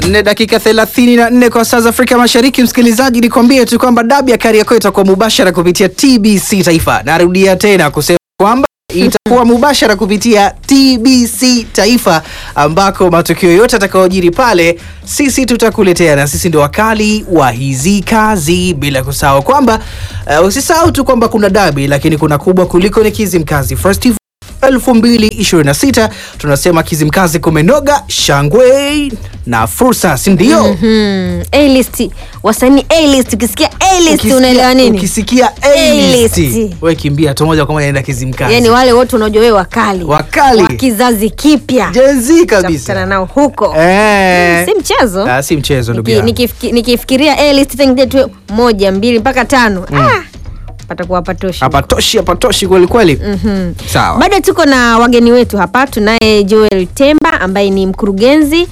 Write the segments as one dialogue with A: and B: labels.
A: nne dakika 34 kwa saa za Afrika Mashariki. Msikilizaji, nikwambie tu kwamba dabi ya Kariakoo itakuwa mubashara kupitia TBC Taifa. Narudia tena kusema kwamba itakuwa mubashara kupitia TBC Taifa, ambako matukio yote atakayojiri pale sisi tutakuletea, na sisi ndio wakali wa hizi kazi, bila kusahau kwamba uh, usisahau tu kwamba kuna dabi, lakini kuna kubwa kuliko ni Kizimkazi Festival 2026 tunasema Kizimkazi kumenoga, shangwe na fursa, si ndio?
B: Hmm, A-list wasanii A-list ukisikia A-list
A: Ukisikia-
B: unaelewa nini?
A: Ukisikia A-list,
B: A-list.
A: wewe kimbia tu moja kwa moja naenda Kizimkazi.
B: Yaani wale wote unajua wewe wakali.
A: Wakali.
B: Wa kizazi kipya.
A: Gen Z
B: Utakutana
A: kabisa.
B: nao huko.
A: Eh.
B: Si mchezo.
A: Ah, si mchezo ndugu
B: Niki-
A: yangu.
B: nikifiki- Nikifikiria A-list tengine tu moja, mbili mpaka tano. Ah, patakuwa patoshi.
A: Hapatoshi, hapatoshi kweli kweli. Sawa.
B: Bado tuko na wageni wetu hapa. Tunaye Joel Temba ambaye ni mkurugenzi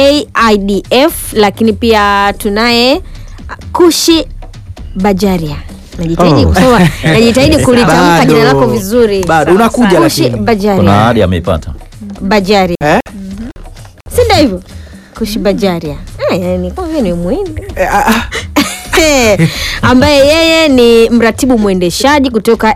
B: AIDF, lakini pia tunaye Kushi Bajaria. Najitahidi
C: Oh.
B: kusoma, najitahidi kulitamka
A: Bado.
B: jina lako vizuri.
A: Bado,
B: Sawa,
A: unakuja
B: sawa. Kushi
A: lakini.
B: Bajaria.
C: kuna ahadi ameipata
B: Bajaria.
A: Eh?
B: Si ndio hivyo? Kushi Bajaria. Ah, yani kwa vile ni muhimu.
A: Eh, ah, ah.
B: ambaye yeye ni mratibu mwendeshaji kutoka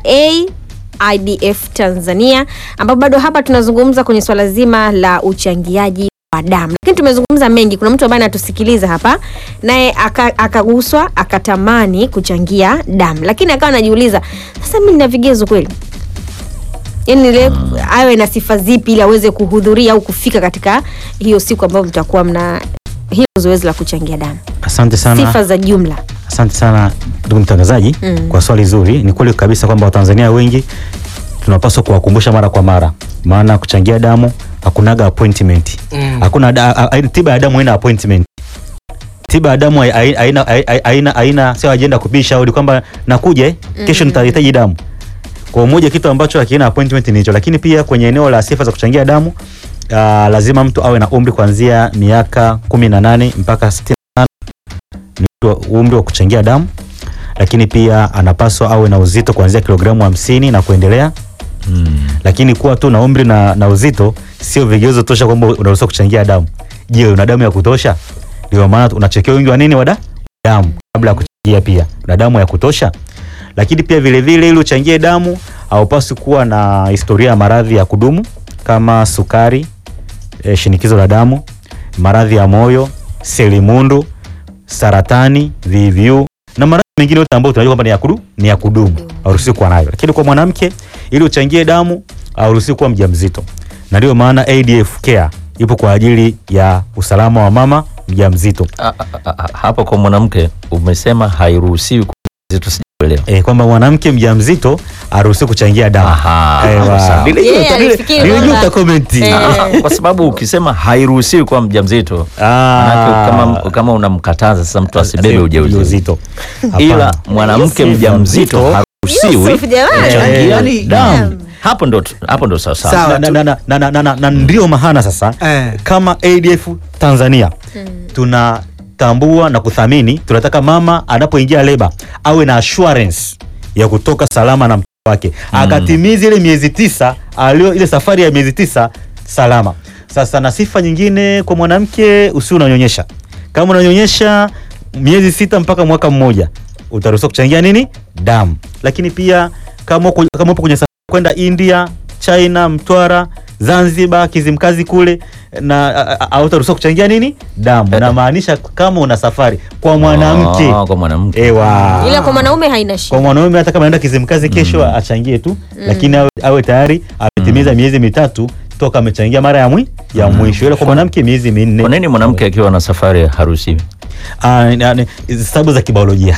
B: AIDF Tanzania, ambapo bado hapa tunazungumza kwenye swala zima la uchangiaji wa damu, lakini tumezungumza mengi. Kuna mtu ambaye anatusikiliza hapa, naye aka- akaguswa akatamani kuchangia damu, lakini akawa anajiuliza sasa, mimi nina vigezo kweli? yani ile awe na sifa zipi ili aweze kuhudhuria au kufika katika hiyo siku ambayo mtakuwa mna hilo zoezi la kuchangia damu,
D: Asante sana,
B: sifa za jumla.
D: asante sana ndugu mtangazaji
B: Mm.
D: kwa swali zuri. Ni kweli kabisa kwamba Watanzania wengi tunapaswa kuwakumbusha mara kwa mara, maana kuchangia damu hakunaga appointment.
A: Mm.
D: Hakuna da, a, a, tiba ya damu haina appointment. Tiba ya damu hai- hai- haina hai- haina haina sio ajenda kupiga shauri kwamba nakuja eh, kesho nitahitaji damu. Kwa moja kitu ambacho hakina appointment ni hicho, lakini pia kwenye eneo la sifa za kuchangia damu uh, lazima mtu awe na umri kuanzia miaka 18 mpaka 65 ni wa- umri wa kuchangia damu, lakini pia anapaswa awe na uzito kuanzia kilogramu hamsini na kuendelea.
C: mm.
D: Lakini kuwa tu na umri na, na uzito sio vigezo tosha kwamba unaruhusiwa kuchangia damu. Je, una damu ya kutosha? Ndio maana unachekewa wingi wa nini wa da- damu kabla ya kuchangia, pia una damu ya kutosha. Lakini pia vile vile ili uchangie damu haupaswi kuwa na historia ya maradhi ya kudumu kama sukari, e, shinikizo la damu, maradhi ya moyo, selimundu, saratani, VVU na maradhi mengine yote ambayo tunajua kwamba ni ya kudu, ni ya kudumu hauruhusiwi kuwa nayo. Lakini kwa mwanamke ili uchangie damu hauruhusiwi kuwa mjamzito, na ndio maana ADF Care ipo kwa ajili ya usalama wa mama mjamzito.
C: A- a- a- a- hapo kwa mwanamke umesema hairuhusiwi kwa mjamzito, sijaelewa.
D: E, kwamba mwanamke mjamzito haruhusiwi kuchangia damu.
C: Aha,
D: Ewa.
C: sawa.
D: Nilijua
B: Yeye
D: uta-
B: alifikiri
D: nilijua
B: kwamba-
D: utakomenti.
B: Eh.
C: Ah, kwa sababu ukisema hairuhusiwi kwa mjamzito manake
D: Ah.
C: kama, kama unamkataza sasa mtu asibebe ujauzito
D: ujauzito.
C: ila
D: Hapana.
C: mwanamke
D: Yusuf
C: mjamzito
D: mjamzito.
C: haruhusiwi
B: Yusuf, jamani.
C: kuchangia
A: Yani-
C: damu hapo ndo hapo ndo sawa sawa
A: Sawa.
D: na, na, na, na, na, na, na, na ndio maana sasa
A: Eh.
D: kama ADF Tanzania tunatambua na kuthamini, tunataka mama anapoingia leba awe na assurance ya kutoka salama na mtoto wake akatimiza ile miezi tisa alio ile safari ya miezi tisa salama. Sasa na sifa nyingine kwa mwanamke, usi unanyonyesha. Kama unanyonyesha miezi sita mpaka mwaka mmoja utaruhusiwa kuchangia nini damu, lakini pia kama uko- kama upo kwenye safari kwenda India, China, Mtwara, Zanzibar, Kizimkazi kule na a- a- hautaruhusiwa kuchangia nini damu. Namaanisha kama una safari kwa mwanamke
C: Ah, kwa mwanamke
D: ewa
B: ila kwa mwanaume haina
D: kwa
B: shida.
D: mwanaume hata kama anaenda Kizimkazi kesho achangie tu, lakini awe, awe tayari ametimiza miezi mitatu toka amechangia mara ya mwi ya mwisho, ila kwa mwanamke miezi minne.
C: kwa nini mwanamke akiwa na safari haruhusiwi
D: Ah, ni- ni- ni sababu za kibiolojia.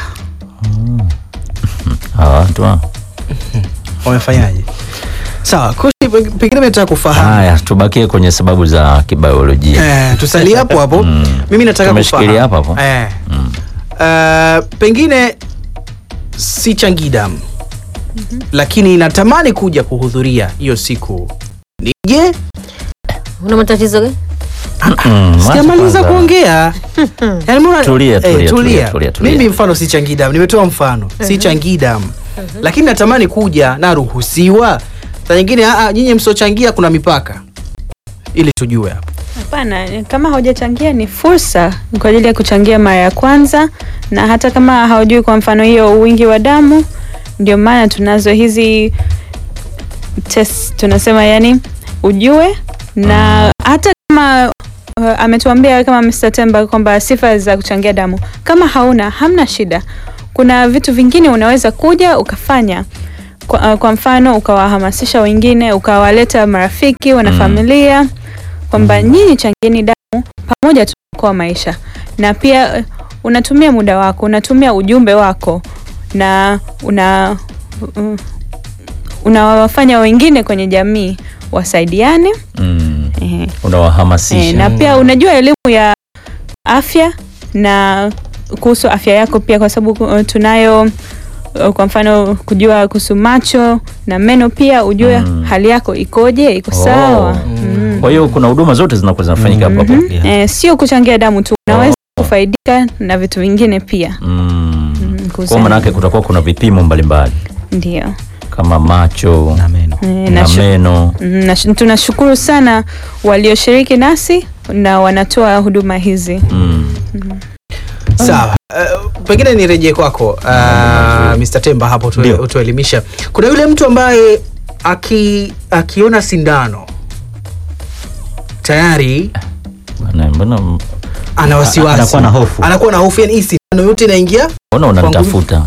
C: hawa watu hao.
A: Wamefanyaje? Sawa, Kushi, pe- pengine nataka kufahamu
C: haya tubakie kwenye sababu za kibiolojia
A: Eh, tusalie hapo hapo.
C: Mm.
A: Mimi nataka
C: Tumeshikilia
A: kufahamu.
C: hapo hapo.
A: Eh.
C: Mm.
A: Uh, pengine si changii damu lakini natamani kuja kuhudhuria hiyo siku. Nije?
B: Una matatizo gani?
C: Mm,
A: Sijamaliza
C: kwanza.
A: kuongea. Yaani mbona-
C: Tulia,
A: eh,
C: tulia, tulia, tulia, tulia.
A: Mimi mfano si changii damu, nimetoa mfano. Si changii damu. Lakini natamani kuja naruhusiwa. Saa nyingine ah, ah, nyinyi msiochangia kuna mipaka. Ili tujue hapo.
E: Hapana, kama haujachangia ni fursa kwa ajili ya kuchangia mara ya kwanza, na hata kama haujui kwa mfano hiyo wingi wa damu, ndio maana tunazo hizi test, tunasema yani ujue, na hata kama uh, ametuambia kama Mr. Temba kwamba sifa za kuchangia damu, kama hauna hamna shida, kuna vitu vingine unaweza kuja ukafanya kwa, uh, kwa mfano ukawahamasisha wengine, ukawaleta marafiki, wanafamilia kwamba nyinyi changieni damu pamoja, tunaokoa maisha. Na pia uh, unatumia muda wako, unatumia ujumbe wako na una uh, unawafanya wengine kwenye jamii wasaidiane.
C: Mm.
E: Ehe.
C: Unawahamasisha.
E: Eh, na pia unajua elimu ya afya na kuhusu afya yako pia, kwa sababu uh, tunayo uh, kwa mfano kujua kuhusu macho na meno pia ujue
C: Mm.
E: hali yako ikoje, iko
C: Oh.
E: sawa. Mm.
C: Kwa hiyo kuna huduma zote zinakuwa zinafanyika hapo hapo.
D: Yeah.
E: Eh, sio kuchangia damu tu, unaweza
C: Oh.
E: kufaidika na vitu vingine pia.
C: Mm.
E: Mm,
C: Kwa
E: kuhusiana-
C: maana yake kutakuwa kuna vipimo mbalimbali
E: Ndio.
C: kama macho
D: na meno
E: Eh,
C: na
E: na shu-
C: meno.
E: Mm, na sh- tunashukuru sana walioshiriki nasi na wanatoa huduma hizi.
C: Mm.
A: Sawa. Uh, pengine nirejee kwako uh, Mr. Temba hapo tue-
D: Ndio.
A: utuelimisha. Kuna yule mtu ambaye aki, akiona sindano tayari
C: Bwana, Mbona
A: ana wasiwasi,
D: Anakuwa na hofu.
A: anakuwa na hofu, yani hii sindano yote inaingia
C: mbona unanitafuta?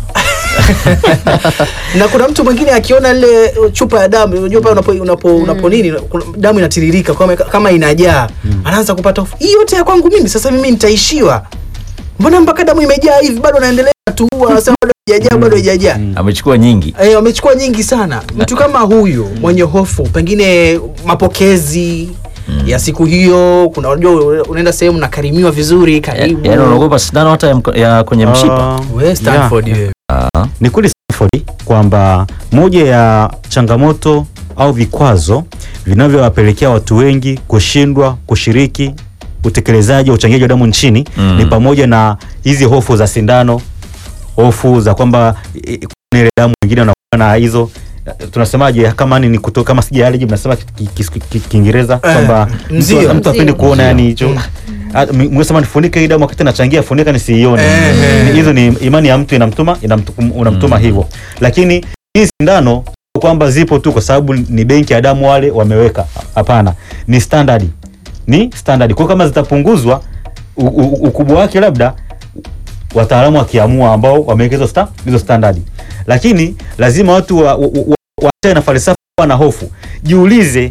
A: na kuna mtu mwingine akiona ile chupa ya damu unajua pale unapo, unapo, unapo nini kuna- damu inatiririka kama, kama inajaa anaanza kupata hofu hii yote ya kwangu mimi sasa mimi nitaishiwa mbona mpaka damu imejaa hivi bado naendelea tu anasema bado haijajaa bado haijajaa
C: Amechukua nyingi.
A: Eh, wamechukua nyingi sana mtu kama huyu mwenye hofu pengine mapokezi ya siku hiyo kuna unajua unaenda sehemu nakarimiwa vizuri karibu
C: Yaani unaogopa sindano hata ya, mko- ya kwenye mshipa.
D: Ah,
A: we Stanford
D: yeah.
A: wewe.
D: Ni kweli Stanford kwamba moja ya changamoto au vikwazo vinavyowapelekea watu wengi kushindwa kushiriki utekelezaji wa uchangiaji wa damu nchini
C: Mm.
D: ni pamoja na hizi hofu za sindano, hofu za kwamba eh, kuna ile damu wengine wanakuwa na hizo eh, tunasemaje kama ni kuto, kama sija allergy mnasema ki- ki- ki- ki- Kiingereza
A: Eh,
D: kwamba
A: mzio.
D: mtu mtu apendi
B: Mzio.
D: kuona yani hicho Ah, m- mwesema nifunike hii damu wakati nachangia funika nisiione
A: Eh, eh.
D: Ni- hizo ni imani ya mtu inamtuma inamtu- unamtuma
C: Mm.
D: hivyo lakini hii sindano sio kwamba zipo tu kwa sababu ni benki ya damu wale wameweka hapana ni standard ni standard kwa hiyo kama zitapunguzwa u- u- ukubwa wake labda wataalamu wakiamua ambao wameweka hizo sta, hizo standard lakini lazima watu wa, wa, wa, waachane na falsafa na hofu jiulize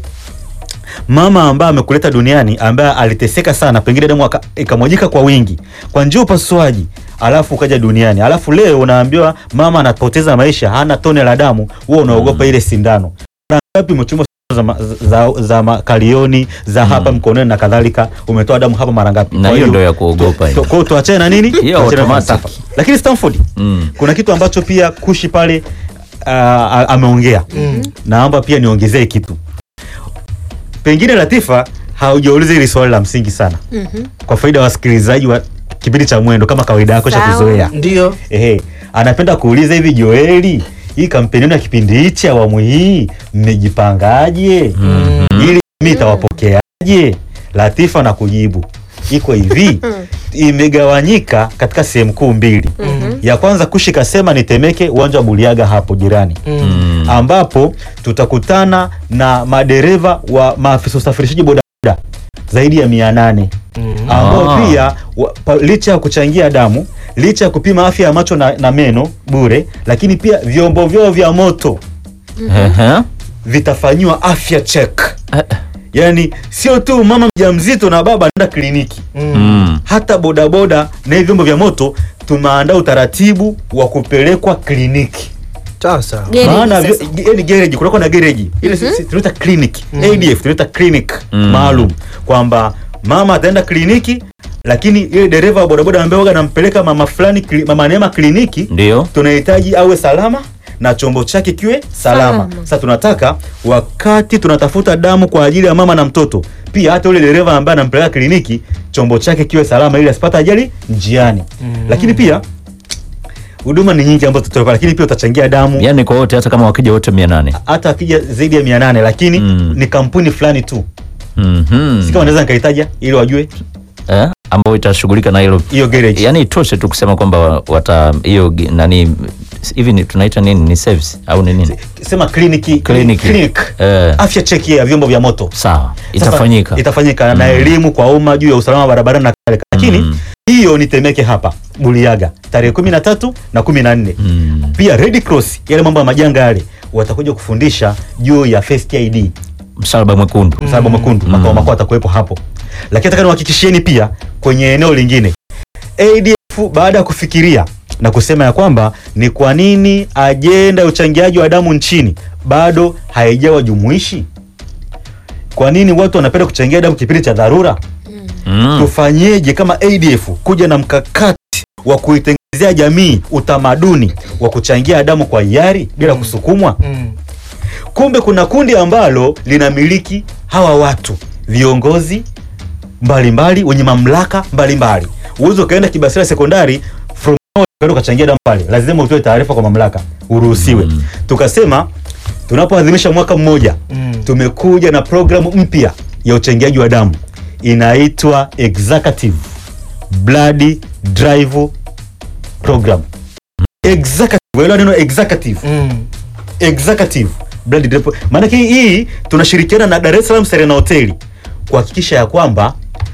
D: mama ambaye amekuleta duniani ambaye aliteseka sana pengine damu aka- ikamwajika kwa wingi kwa njia ya upasuaji alafu ukaja duniani alafu leo unaambiwa mama anapoteza maisha hana tone la damu wewe unaogopa ile sindano Mara ngapi umechuma za, ma- za, za makalioni za hapa mkononi na kadhalika umetoa damu hapa mara ngapi
C: Na
D: Kwa
C: hiyo ndio ya kuogopa hiyo.
D: kwa hiyo tuachane na nini
C: Hiyo
D: Tuachane na
C: automatic.
D: falsafa. lakini Stanford
C: Mm.
D: kuna kitu ambacho pia kushi pale uh, ameongea
A: Mm.
D: naomba pia niongezee kitu pengine Latifa haujauliza hili swali la msingi sana
B: Mhm.
D: kwa faida ya wasikilizaji wa kipindi cha mwendo kama kawaida yako cha
B: Sawa.
D: kuzoea
A: ndio
D: ehe anapenda kuuliza hivi Joeli hii kampeni yenu ya kipindi hichi awamu hii mmejipangaje
C: Mhm.
D: ili mimi itawapokeaje Latifa na kujibu iko hivi imegawanyika katika sehemu kuu mbili ya kwanza kushi kasema ni Temeke uwanja wa Buliaga hapo jirani
C: Mm.
D: ambapo tutakutana na madereva wa maafisa usafirishaji bodaboda zaidi ya mia nane ambao
C: Ah.
D: pia wa, pa, licha ya kuchangia damu licha ya kupima afya ya macho na, na meno bure lakini pia vyombo vyao vya moto
C: Ehe.
D: vitafanyiwa afya check
C: Eh,
D: yaani sio tu mama mjamzito na baba anaenda kliniki
C: mm.
D: hata bodaboda na hivi vyombo vya moto tumeandaa utaratibu wa kupelekwa kliniki
A: sasa
B: Gereji
D: maana
B: sasa.
D: vyo- ge- yani gereji kunakuwa na gereji ile si- si- tunaita clinic adf tunaita clinic
C: Mm.
D: maalum kwamba mama ataenda kliniki lakini ile dereva wa bodaboda ambaye waga anampeleka mama fulani kli- mama Neema kliniki
C: Ndio.
D: tunahitaji awe salama na chombo chake kiwe salama.
B: Salama.
D: Sasa tunataka wakati tunatafuta damu kwa ajili ya mama na mtoto, pia hata yule dereva ambaye anampeleka kliniki chombo chake kiwe salama ili asipate ajali njiani. Lakini pia huduma ni nyingi ambazo tutatoa, lakini pia utachangia damu
C: Yaani kwa wote hata kama wakija wote 800.
D: hata akija zaidi ya mia nane lakini
C: Mm.
D: ni kampuni fulani tu
C: Mhm.
D: si kama naweza nikaitaja ili wajue
C: eh, ambayo itashughulika na hilo
D: hiyo garage
C: yani itoshe tu kusema kwamba wa- wata hiyo gi- nani hivi ni- tunaita nini ni service au ni nini
D: sema kliniki
C: Kliniki.
D: clinic
C: Eh.
D: afya cheki ya vyombo vya moto
C: sawa
D: Sasa,
C: itafanyika
D: itafanyika na elimu kwa umma juu ya usalama wa barabarani na kale lakini
C: Mm.
D: hiyo ni Temeke hapa Buliaga tarehe kumi na tatu na kumi na nne
C: Mm.
D: pia Red Cross yale mambo ya majanga yale watakuja kufundisha juu ya first aid
C: msalaba mwekundu
D: msalaba mwekundu makao makuu atakuwepo hapo lakini nataka niwahakikishieni pia kwenye eneo lingine ADF baada ya kufikiria na kusema ya kwamba ni kwa nini ajenda ya uchangiaji wa damu nchini bado haijawa jumuishi kwa nini watu wanapenda kuchangia damu kipindi cha dharura
C: Mm.
D: tufanyeje kama ADF kuja na mkakati wa kuitengenezea jamii utamaduni wa kuchangia damu kwa hiari bila kusukumwa kumbe kuna kundi ambalo linamiliki hawa watu viongozi mbalimbali wenye mamlaka mbalimbali uwezi ukaenda kibasira sekondari from now ukaenda ukachangia damu pale lazima utoe taarifa kwa mamlaka uruhusiwe
C: Mm.
D: tukasema tunapoadhimisha mwaka mmoja tumekuja na programu mpya ya uchangiaji wa damu inaitwa executive blood drive program executive waelewa neno executive executive blood drive maanake hii tunashirikiana na Dar es Salaam Serena Hoteli kuhakikisha ya kwamba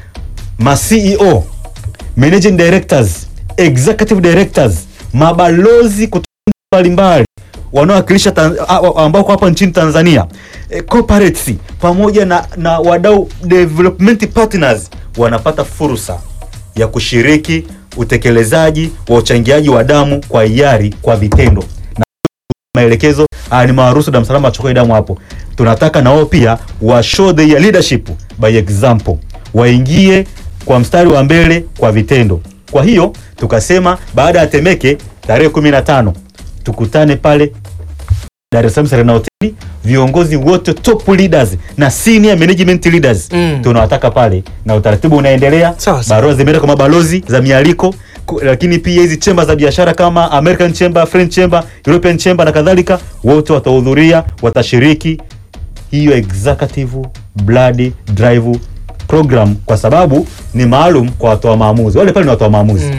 D: ma CEO managing directors executive directors mabalozi kutoka nchi mbalimbali wanaowakilisha Tan- a- a- ambao kwa hapa nchini Tanzania eh, corporates pamoja na, na wadau development partners wanapata fursa ya kushiriki utekelezaji wa uchangiaji wa damu kwa hiari kwa vitendo na maelekezo haya ni mawaruhusu Dar es Salaam achukue damu hapo. Tunataka na wao pia wa show their leadership by example, waingie kwa mstari wa mbele kwa vitendo. Kwa hiyo tukasema baada ya Temeke tarehe 15 tukutane pale Dar es Salaam Serena Hotel, viongozi wote top leaders na senior management leaders
A: Mm.
D: tunawataka pale, na utaratibu unaendelea.
A: Sawa, sawa.
D: Barua zimeenda kwa mabalozi za mialiko, ku- lakini pia hizi chemba za biashara kama American Chamber, French Chamber, European Chamber na kadhalika, wote watahudhuria, watashiriki hiyo executive blood drive program, kwa sababu ni maalum kwa watoa maamuzi. Wale pale ni watoa maamuzi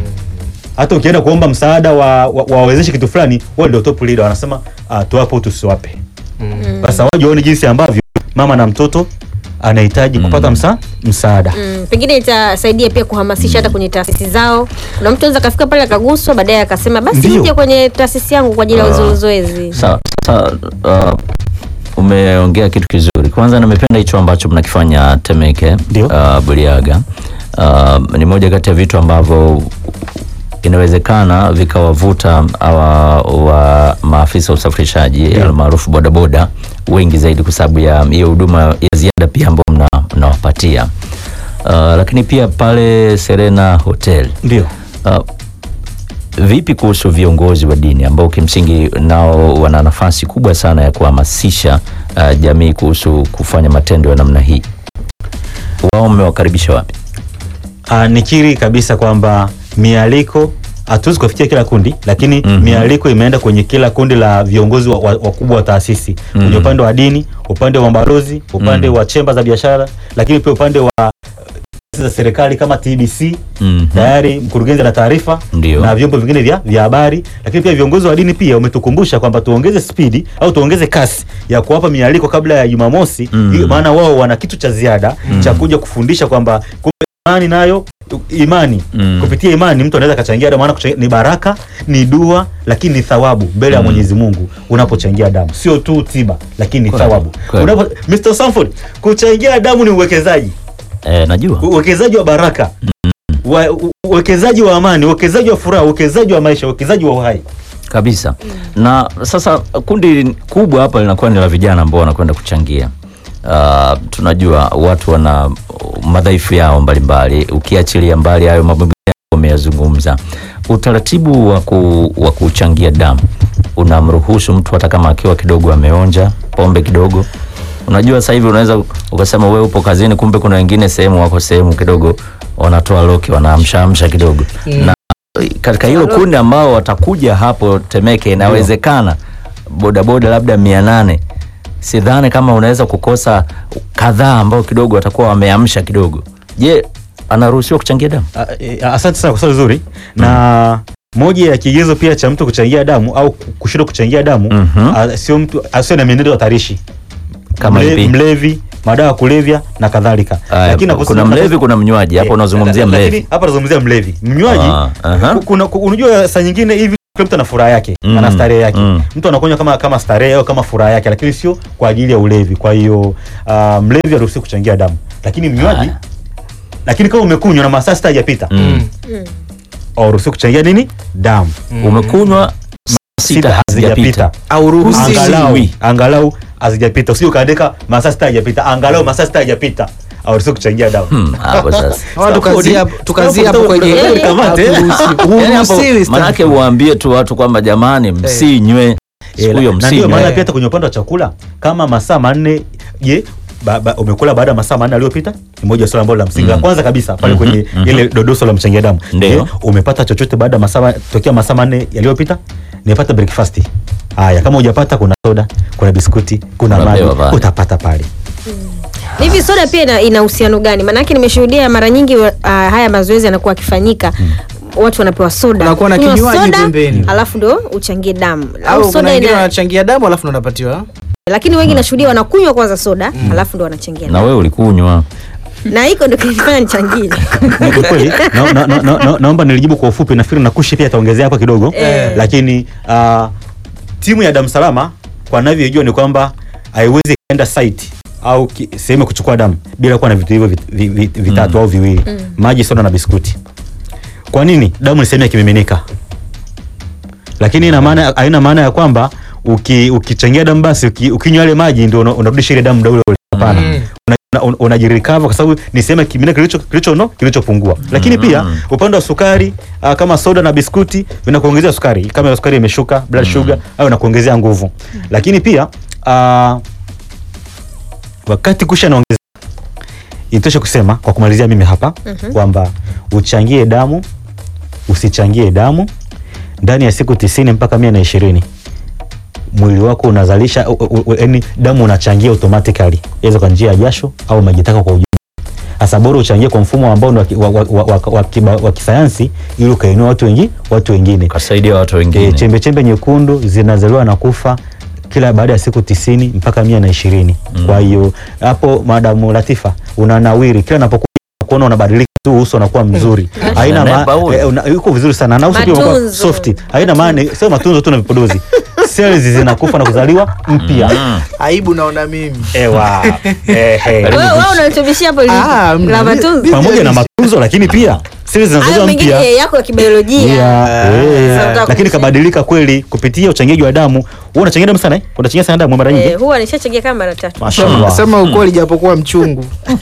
D: hata ukienda kuomba msaada wa wa- wawezeshe kitu fulani, wao ndio top leader, wanasema ah, tuwape au tusiwape. Sasa waje waone jinsi ambavyo mama na mtoto anahitaji kupata msa, msaada.
B: Mm, pengine itasaidia pia kuhamasisha hata kwenye taasisi zao. Kuna mtu anaweza kafika pale akaguswa, baadaye akasema basi
D: Ndio.
B: nije kwenye taasisi yangu kwa ajili ya
C: Ah.
B: uzo- zoezi.
C: Sawa, sasa uh, umeongea kitu kizuri. Kwanza nimependa hicho ambacho mnakifanya Temeke
D: Ndio.
C: uh, Buliaga. Uh, ni moja kati ya vitu ambavyo inawezekana vikawavuta hawa wa maafisa wa usafirishaji almaarufu bodaboda wengi zaidi kwa sababu ya hiyo huduma ya ziada pia ambayo mna- mnawapatia. Uh, lakini pia pale Serena Hotel
D: Ndio.
C: Uh, vipi kuhusu viongozi wa dini ambao kimsingi nao wana nafasi kubwa sana ya kuhamasisha uh, jamii kuhusu kufanya matendo ya namna hii? Wao mmewakaribisha wapi?
D: Ah, nikiri kabisa kwamba mialiko hatuwezi kufikia kila kundi lakini
C: Mhm.
D: mialiko imeenda kwenye kila kundi la viongozi wakubwa wa, wakubwa wa taasisi
C: Mhm.
D: kwenye upande wa dini, upande wa mabalozi, upande
C: Mhm.
D: wa chemba za biashara, lakini pia upande wa eh, taasisi za serikali kama TBC
C: Mhm.
D: tayari mkurugenzi ana taarifa
C: Ndio.
D: na vyombo vingine vya vya habari, lakini pia viongozi wa dini pia umetukumbusha kwamba tuongeze spidi au tuongeze kasi ya kuwapa mialiko kabla ya Jumamosi
C: Mm.
D: ili- maana wao wana kitu cha ziada cha kuja kufundisha kwamba kumbe imani nayo imani
C: Mm.
D: kupitia imani mtu anaweza akachangia damu, maana kuchangia- ni baraka, ni dua, lakini ni thawabu mbele ya
C: Mm.
D: Mwenyezi Mungu unapochangia damu, sio tu tiba, lakini ni
C: Kweli,
D: thawabu.
C: kweli.
D: Unapo, Mr. Sanford, kuchangia damu ni uwekezaji
C: Eh, najua
D: uwekezaji wa baraka wa- u- uwekezaji wa amani uwekezaji wa furaha uwekezaji wa maisha uwekezaji wa uhai
C: kabisa. Na sasa kundi kubwa hapa linakuwa ni la vijana ambao wanakwenda kuchangia. Uh, tunajua watu wana madhaifu yao mbalimbali, ukiachilia mbali hayo mambo mengine umeyazungumza. Utaratibu wa, ku, wa kuchangia damu unamruhusu mtu hata kama akiwa kidogo ameonja pombe kidogo. Unajua sasa hivi unaweza ukasema wewe upo kazini, kumbe kuna wengine sehemu wako sehemu kidogo wanatoa loki, wanaamshaamsha kidogo na katika hilo kundi ambao watakuja hapo Temeke, inawezekana bodaboda labda mia nane sidhani kama unaweza kukosa kadhaa ambao kidogo watakuwa wameamsha kidogo. Je, anaruhusiwa kuchangia damu?
D: A- e, Asante sana kwa swali zuri. Na moja ya kigezo pia cha mtu kuchangia damu au kushindwa kuchangia damu
C: Mhm.
D: a- sio mtu asiwe na mienendo hatarishi
C: Kama
D: Mle-
C: ipi?
D: mlevi, madawa ya kulevya na kadhalika.
C: Aya,
D: naposema-
C: kuna mlevi, kuna mnywaji. Hapo
D: Eh,
C: unazungumzia
D: lakini
C: mlevi.
D: Hapa nazungumzia mlevi. Mnywaji
C: Ah, aha.
D: ku- kuna ku- unajua saa nyingine hivi kila mtu ana furaha yake,
C: Mm,
D: ana starehe yake.
C: mm.
D: Mtu anakunywa kama kama starehe au kama furaha yake, lakini sio kwa ajili ya ulevi. Kwa hiyo uh, mlevi haruhusiwi kuchangia damu, lakini mnywaji
C: Haya.
D: lakini kama umekunywa na masaa sita hajapita
C: Mm.
D: hauruhusiwi kuchangia nini damu
C: Umekunywa sita hazijapita.
A: au ruhusi
C: Usi-
D: angalau
C: Usiwi.
D: angalau hazijapita, usije ukaandika masaa sita hajapita, angalau masaa sita hajapita, hauruhusiwi kuchangia damu.
C: Hmm, hapo sasa.
A: Hawa tukazia tukazia hapo kwenye
D: Stop, stop,
C: kamate.
A: Haturuhusi-
C: Yaani hapo,
A: huruhusiwi stop.
C: manake uwaambie tu watu kwamba jamani, msinywe siku hiyo,
D: na ndio maana
C: msinywe.
D: pia hata kwenye upande wa chakula kama masaa manne je ba, ba, umekula baada ya masaa manne aliyopita ni moja ya swala ambalo la msingi la
C: Mm.
D: kwanza kabisa pale
C: Mhm,
D: kwenye
C: mhm.
D: ile dodoso la mchangia damu
C: Ndio.
D: Je, umepata chochote baada ya masaa ma- tokea masaa manne yaliyopita nimepata breakfast haya kama hujapata kuna soda kuna biskuti kuna maji
C: Unapewa pale.
D: utapata pale
B: hivi soda pia ina- ina uhusiano gani maanake nimeshuhudia mara nyingi uh, haya mazoezi yanakuwa akifanyika watu wanapewa soda
A: Unakuwa na
B: Kunywa
A: kinywaji
B: soda,
A: pembeni.
B: alafu ndo uchangie damu
A: au kuna
B: soda
A: wengine
B: ina,
A: wanachangia damu alafu ndo wanapatiwa
B: lakini wengi nashuhudia wanakunywa kwanza soda alafu ndo wanachangia
C: Na
B: damu
C: wewe ulikunywa.
B: na hiko ndo kinifanya nichangie
D: Ni kwa kweli na, na, na, na, na, naomba nilijibu kwa ufupi nafikiri na kushi pia ataongezea hapa kidogo
B: Eh.
D: lakini uh, timu ya damu salama kwa navyojua ni kwamba haiwezi kaenda site au ki- sehemu ya kuchukua damu bila kuwa na vitu hivyo vit, vi, vi, vitatu au viwili maji soda na biskuti kwa nini damu ni sehemu ya kimiminika lakini ina maana haina maana ya kwamba uki, ukichangia damu basi uki, ukinywa yale maji ndio una- unarudisha ile damu muda ule ule hapana
A: Mm.
D: una- una- unajirecover kwa sababu ni sehemu ya kimiminika kilicho kilicho no kilichopungua lakini pia upande wa sukari uh, kama soda na biskuti vinakuongezea sukari kama sukari imeshuka blood sugar au inakuongezea nguvu lakini pia uh, wakati kusha naongeza itoshe kusema kwa kumalizia mimi hapa kwamba uchangie damu usichangie damu ndani ya siku tisini mpaka mia na ishirini mwili wako unazalisha u- u- u- yaani damu unachangia automatically iweza kwa njia ya jasho au majitaka kwa ujumla hasa bora uchangie kwa mfumo ambao ni wa, ki- wa, wa, wa, wa, wa, kiba- wa kisayansi ili ukainua watu wengi watu wengine
C: Kasaidia watu
D: e,
C: wengine.
D: chembe chembe nyekundu zinazaliwa na kufa kila baada ya siku tisini mpaka mia na ishirini kwa hiyo hapo madamu Latifa unanawiri kila napokuwa kuona unabadilika tu uso unakuwa mzuri haina
C: Unanepa
D: ma-
C: huyu.
D: eh, una- yuko vizuri sana na uso pia unakuwa
B: Matunzo.
D: soft haina maana sio matunzo tu na vipodozi cells zinakufa na kuzaliwa mpya
C: Mm.
A: aibu naona mimi
D: ewa ehe.
B: wewe wewe unanitubishia hapo
A: Ah,
B: li- la
A: mna-
B: matunzo
D: pamoja na matunzo lakini pia cells
B: hayo
D: zinazaliwa
B: mengine
D: mpya
B: yako ya kibiolojia
D: Yeah, eh,
B: Sasa unataka
D: lakini
B: kusema-
D: kabadilika kweli kupitia uchangiaji wa damu. Wewe unachangia damu sana eh? Unachangia sana damu mara nyingi.
B: Eh, huwa nishachangia kama mara tatu
D: Mashallah.
A: sema ukweli japokuwa mchungu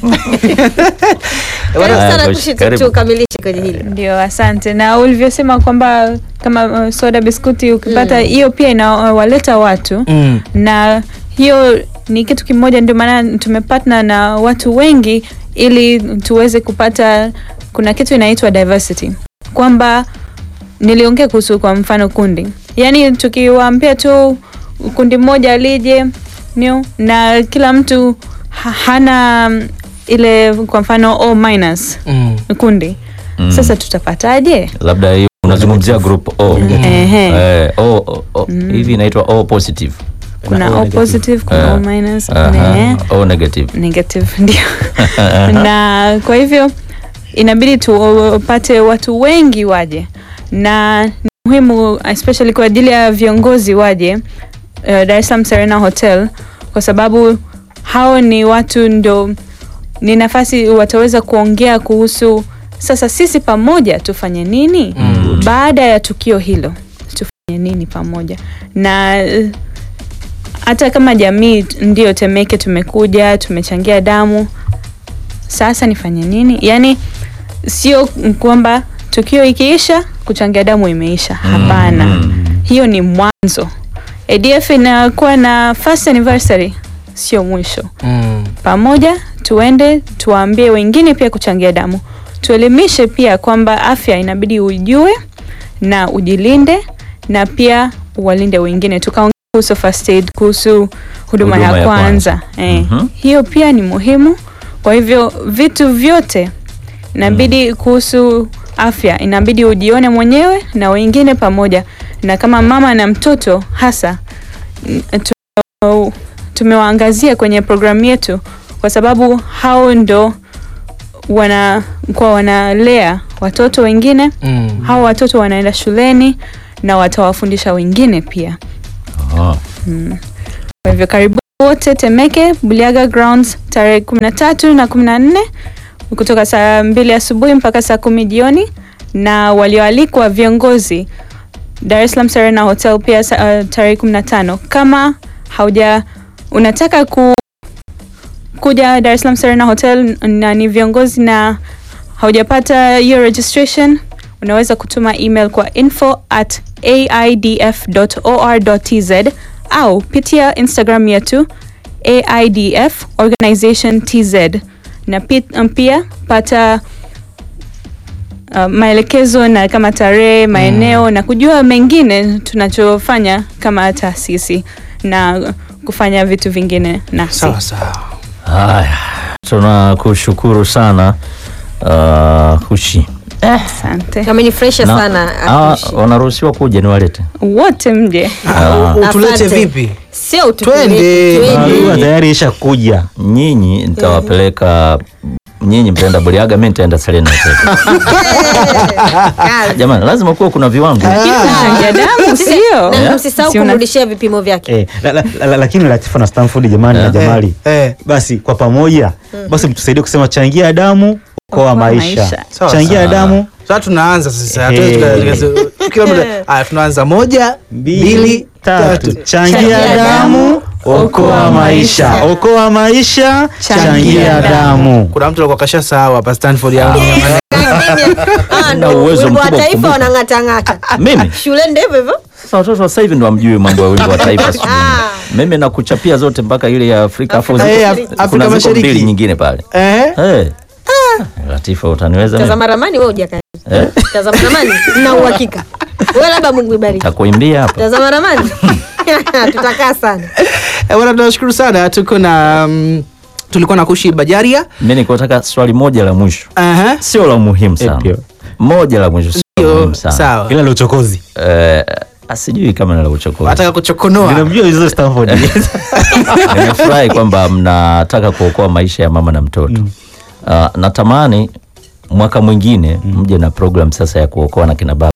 B: karibu
C: Haya,
B: sana
C: Coach,
B: kushi tu-
C: karibu.
B: tukamilishe kwenye hili
E: Ndio, asante. Na ulivyosema kwamba kama uh, soda biskuti ukipata hiyo pia inawaleta watu
A: Mm.
E: na hiyo ni kitu kimoja, ndio maana tumepatna na watu wengi ili tuweze kupata, kuna kitu inaitwa diversity, kwamba niliongea kuhusu kwa mfano kundi, yaani tukiwaambia tu kundi moja lije new, na kila mtu ha- hana mm, ile kwa mfano O minus
A: Mm.
E: kundi
C: Mm.
E: sasa tutapataje?
C: Labda hiyo unazungumzia group O.
E: Ehe.
C: Eh, O, O, O. Hivi inaitwa O positive.
E: kuna
D: O
E: O
D: negative.
E: positive, kuna O
C: Eh,
E: minus,
C: Aha,
E: ne-
C: O negative.
E: negative ndio. na kwa hivyo inabidi tupate watu wengi waje, na ni muhimu especially kwa ajili ya viongozi waje uh, Dar es Salaam Serena Hotel kwa sababu hao ni watu ndo ni nafasi wataweza kuongea kuhusu sasa sisi pamoja tufanye nini
A: Mm.
E: baada ya tukio hilo tufanye nini pamoja na eh, hata kama jamii t- ndio Temeke tumekuja tumechangia damu, sasa nifanye nini? Yaani sio kwamba tukio ikiisha kuchangia damu imeisha, hapana.
C: Mm.
E: Hiyo ni mwanzo. ADF inakuwa na first anniversary, sio mwisho.
A: Mm.
E: Pamoja tuende tuwaambie wengine pia kuchangia damu, tuelimishe pia kwamba afya inabidi ujue na ujilinde na pia uwalinde wengine, tukaongea kuhusu first aid, kuhusu huduma,
C: Huduma
E: ya
C: ya
E: kwanza, Eh,
C: Mhm.
E: hiyo pia ni muhimu. Kwa hivyo vitu vyote inabidi kuhusu afya inabidi ujione mwenyewe na wengine pamoja, na kama mama na mtoto hasa n- tu- tumewaangazia kwenye programu yetu kwa sababu hao ndo wana kwa wanalea watoto wengine
A: Mm.
E: hao watoto wanaenda shuleni na watawafundisha wengine pia
C: Oh.
E: kwa hivyo karibu wote Temeke Buliaga Grounds tarehe kumi na tatu na kumi na nne kutoka saa mbili asubuhi mpaka saa kumi jioni, na walioalikwa viongozi Dar es Salaam Serena Hotel pia sa- uh, tarehe kumi na tano. Kama hauja unataka ku, kuja Dar es Salaam Serena Hotel na ni viongozi na haujapata hiyo registration, unaweza kutuma email kwa info at aidf.or.tz au pitia Instagram yetu AIDF Organization TZ na pi- um, pia pata uh, maelekezo na kama tarehe, maeneo na kujua mengine tunachofanya kama taasisi na kufanya vitu vingine nasi.
A: Sawa sawa.
C: Haya, tunakushukuru sana uh, Kushi.
E: Asante
B: amenifresha
C: Na-
B: sana
C: hawa
B: Akushi.
C: wanaruhusiwa kuja niwalete?
E: wote mje.
C: Ah.
A: Utulete
B: Asante.
A: vipi?
B: sio
A: Twende.
B: utupeleke, twende.
D: Barua tayari isha kuja.
C: Nyinyi nitawapeleka nyinyi mtaenda Buliaga, mimi nitaenda Serena Hotel.
B: Kazi.
C: Jamani, lazima kuwa kuna viwango.
E: Changia damu sio?
B: Na
C: Yeah.
B: msisahau
E: Si una-
B: kumrudishia vipimo vyake
D: Eh, la, la, la, la, lakini Latifa na Stanford jamani na
C: Eh.
D: Jamali.
A: Eh.
D: Basi kwa pamoja basi mtusaidie kusema changia damu okoa
E: Okoa
D: maisha.
E: maisha.
A: Sawa,
D: Changia
C: sawa.
D: damu
A: Sasa tunaanza sasa.
D: Eh.
A: Hatuwezi tuka- Kila mtu haya tunaanza moja, mbili, tatu.
D: Changia
B: Changia
D: damu okoa maisha. Okoa maisha, changia damu.
A: Kuna mtu alikuwa kasha sahau hapa Stanford ya
B: Ah,
C: Na
B: ndo
C: uwezo
B: wimbo wa
C: mkubwa
B: taifa
C: kukumbuka.
B: wanang'atang'ata
C: Mimi
B: shuleni ndio hivyo hivyo
C: sasa watoto wa sasa hivi ndo wamjui mambo ya wimbo wa taifa sijui.
B: Ah.
C: Mimi nakuchapia zote mpaka ile ya Afrika afu
B: Afrika
C: ziko-
A: Eh,
B: Mashariki.
A: Afrika
C: kuna ziko
A: Mashariki.
C: mbili nyingine pale.
A: Eh?
C: Eh. Latifa utaniweza mimi?
B: tazama ramani wewe hujaka
C: Eh?
B: tazama ramani na uhakika wewe labda Mungu ibariki
C: Takuimbia hapa.
B: tazama ramani tutakaa sana
A: Eh, bwana tunashukuru sana. Tuko na mm, tulikuwa na Kushi Bajaria.
C: Mimi niko nataka swali moja la mwisho.
A: Aha.
C: Sio la muhimu sana.
D: Ndio.
C: Moja la mwisho sio la
A: Yo,
C: muhimu sana.
A: Sawa.
D: Ila la uchokozi.
C: Eh, asijui kama ni la uchokozi.
A: Nataka kuchokonoa.
D: Ninamjua hizo Stanford.
C: Nimefurahi kwamba mnataka kuokoa maisha ya mama na mtoto. Uh, natamani mwaka mwingine mje na program sasa ya kuokoa na kina baba.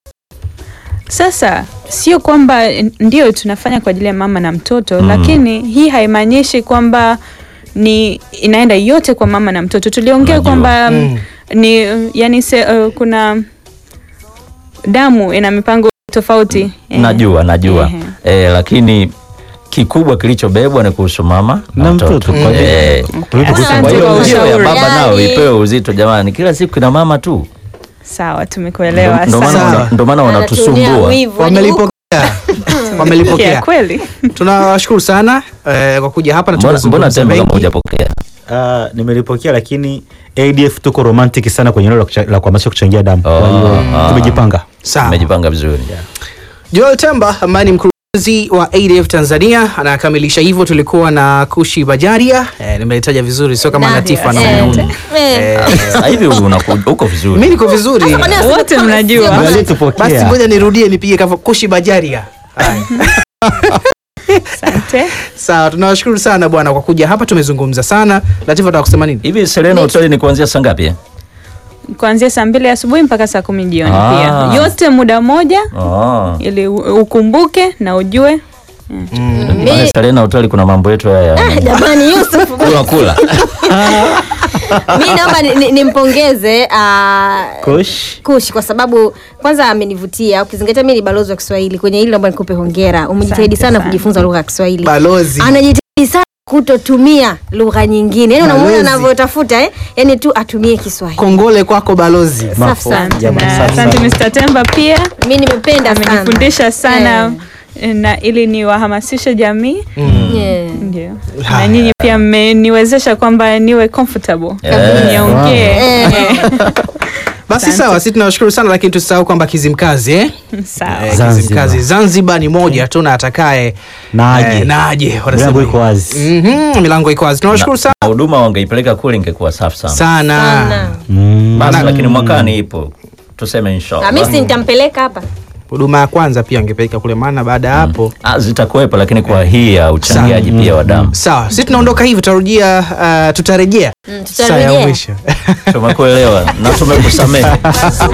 E: Sasa sio kwamba ndio tunafanya kwa ajili ya mama na mtoto
C: Mm.
E: lakini hii haimaanishi kwamba ni inaenda yote kwa mama na mtoto. Tuliongea
C: Najua.
E: kwamba
A: Mm.
E: ni yani se, uh, kuna damu ina mipango tofauti. Eh.
C: Najua, najua.
E: Ehe.
C: Eh, lakini kikubwa kilichobebwa ni kuhusu mama na,
D: Na
C: mtoto.
D: mtoto. Kwa
C: Eh,
D: Kuliko
E: Asante
C: kwa hiyo
E: kwa
C: hiyo ya
E: ushauri.
C: baba nao
B: Yani-
C: ipewe uzito jamani, kila siku ina mama tu.
E: Sawa, tumekuelewa.
C: Ndo maana
E: Asante.
C: wana- ndo maana
B: Anatuonea
C: wanatusumbua.
B: wivu, yaani huku-
A: Wamelipokea.
E: Ya
A: Wamelipokea.
E: kweli.
A: Tunawashukuru sana eh, kwa kuja hapa na
C: Mbona, mbona
A: tukazungumza
C: temba kama
A: mengi.
C: hujapokea?
D: Ah, nimelipokea lakini ADF tuko romantic sana kwenye eneo la kucha- la kuhamasisha kuchangia damu. Kwa hiyo
C: Ah.
D: tumejipanga.
A: Sawa.
C: Umejipanga vizuri.
A: Joel Temba ambaye ni mkurugenzi wa ADF Tanzania anakamilisha hivyo. Tulikuwa na Kushi Bajaria eh, nimelitaja vizuri, sio kama
B: Nadia,
A: Latifa na
B: eh,
A: Mayuni.
B: eh.
C: Sasa hivi unaku- uko vizuri.
A: Mimi niko vizuri.
B: Sasa kwa nini aseme
E: Wote
B: kama
E: mnajua.
B: sio-
D: Angalia tupokea.
A: Basi ngoja nirudie nipige kama Kushi Bajaria. Haya.
E: Asante.
A: Sawa, tunawashukuru sana bwana kwa kuja hapa, tumezungumza sana. Latifa, nataka kusema nini?
C: Hivi Serena Hotel ni kuanzia saa ngapi? eh?
E: Kuanzia saa mbili asubuhi mpaka saa kumi jioni
C: Ah.
E: pia. Yote muda moja
C: Ah.
E: ili u- ukumbuke na ujue
C: Pale Serena Hotel kuna mambo yetu haya. ya-
B: jamani Yusuf
C: Kula kula.
B: mi naomba ni- ni- nimpongeze ah,
D: Kush.
B: Kush kwa sababu kwanza amenivutia, ukizingatia mi ni balozi wa Kiswahili kwenye hili, naomba nikupe hongera. Umejitahidi
E: Asante
B: sana
E: sana.
B: kujifunza lugha ya Kiswahili,
A: Balozi.
B: anajitahidi sana kutotumia lugha nyingine, yani unamwona
A: Balozi.
B: anavyotafuta eh? yani tu atumie Kiswahili.
A: Kongole kwako balozi.
B: Safi sana.
D: Jamani,
E: na
D: safi
E: asante
D: sana.
E: Mr. Temba pia
B: Mi nimependa sana,
E: amenifundisha sana na ili niwahamasishe jamii
B: Yeah.
E: ndio
A: Haya.
E: na nyinyi pia mmeniwezesha kwamba niwe comfortable
C: Eh.
E: niongee
B: Eh.
A: basi
E: Asante.
A: sawa sisi tunawashukuru sana lakini tusisahau kwamba kizimkazi eh?
E: Sawa.
A: Eh,
D: Zanzibar.
A: kizimkazi zanzibar ni moja tu na atakaye
D: Na aje.
A: eh, na aje wanasema
D: Milango
A: hivyo.
D: iko wazi.
A: Mhm, milango iko wazi tunawashukuru sana
C: Na huduma wangeipeleka kule ingekuwa safi sana
A: sana
B: Sana.
D: Mm.
C: basi lakini mwakani ipo tuseme
B: Ah,
C: inshallah
B: mimi si nitampeleka hapa
A: huduma ya kwanza pia angepeleka kule maana baada ya hapo
C: Ah, zitakuwepo lakini kwa hii ya uchangiaji pia wa damu
A: sawa sisi tunaondoka hivi tutarudia uh, tutarejea
B: Mm,
A: saa ya
B: tutarejea.
A: mwisho
C: tumekuelewa na tumekusamehe